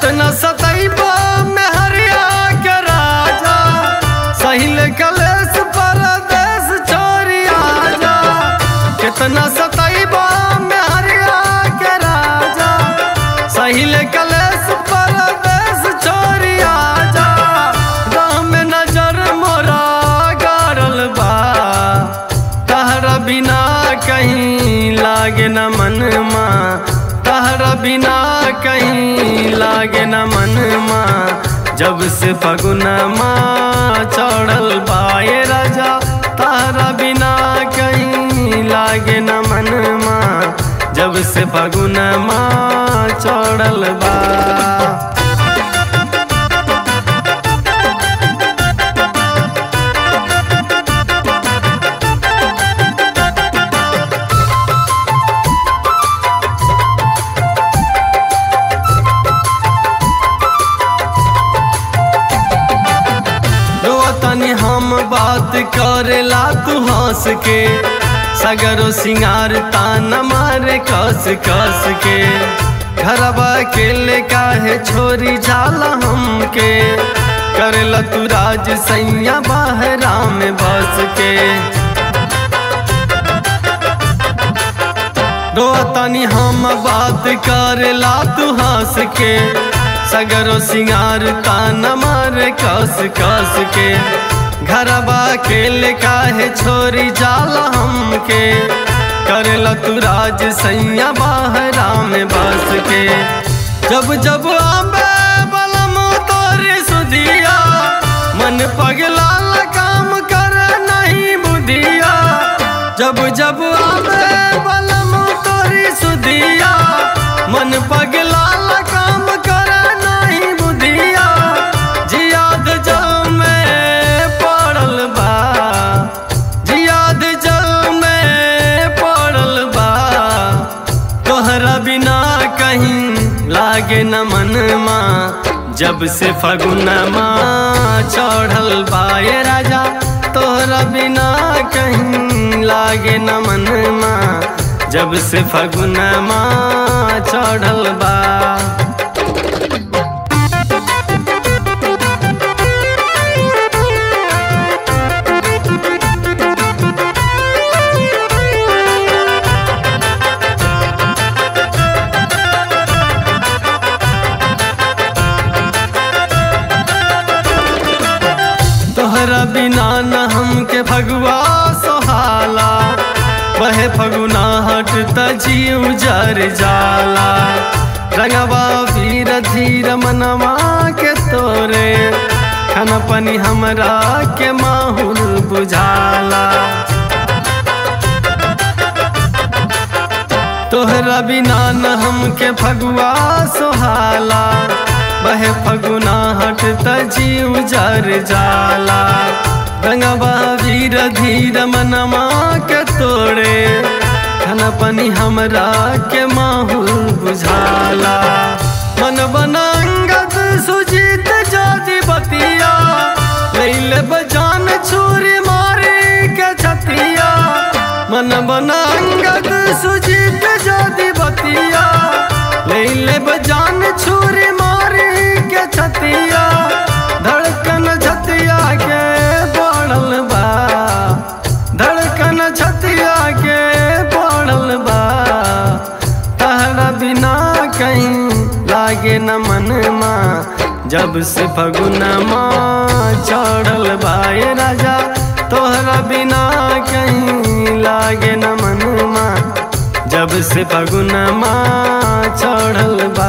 कितना सतैबा में हरिया के राजा सहिल कलेश परदेश छोड़ी आजा कितना सतैबा में हरिया के राजा सहिल कलेश परदेश छोड़ी आजा राम नजर मोरा गारल बा तहरा बिना कहीं लागे न मनमा तहरा बिना कहीं लागे न मनमा जब से फगुनमा चढ़ल बाए राजा तहरा बिना कहीं लागे न मनमा जब से फगुनमा चढ़ल बा तनी हम बात करेला तू हंस के सगरो सिंगार तान मारे कस कस के घरबा अकेले काहे छोरी जाला हमके करेला तू राज सैया बहरा में बस के रो तनी हम बात करेला तू हंस के सगरो सिंगार तान मारे कस कस के घरबा अकेले काहे छोरी जाला हमके करेला तू राज सैया बहरा में बस के जब जब आबे बलम तोरे सुधिया मन पगला काम कर नहीं बुधिया जब जब आबे बलम तोरी सुधिया मन पगला काम कर नहीं बुधिया जियाद जल में पड़ल बा जियाद जल में पड़ल बा तोहरा बिना कहीं लागे न मनमा जब से फगुनमा चढ़ल बाए राजा तोहरा बिना कहीं लागे न मनमा जब से फगुनमा चढ़ल बा तोहरा बिना न हमके भगवा सोहाला बहे फगुना हट त जीव जर जाला रंगवा वीर धीर मनवा के तोरे खन पनी हमरा के माहुल बुझाला तोहरा बिना न हमके फगुआ सोहाला बहे फगुना हट त जीव जर जाला रंगवा वीर धीर मनमा के तोड़े खन पनी हमरा के माहुल बुझाला मन बनांगत सुजीत जाति बतिया लैले बजान छुरी मारे के छतिया मन बनांगत सुजीत जाति बतिया लैले बजान छुरी मारे के छतिया धड़कन छतिया के पड़ल बा धड़कन छतिया के पड़ल बा तहरा बिना कहीं लागे न मनमा जब से फगुनमा चढ़ल बाए राजा तोहरा बिना कहीं लागे न मनमा जब से फगुनमा चढ़ल बा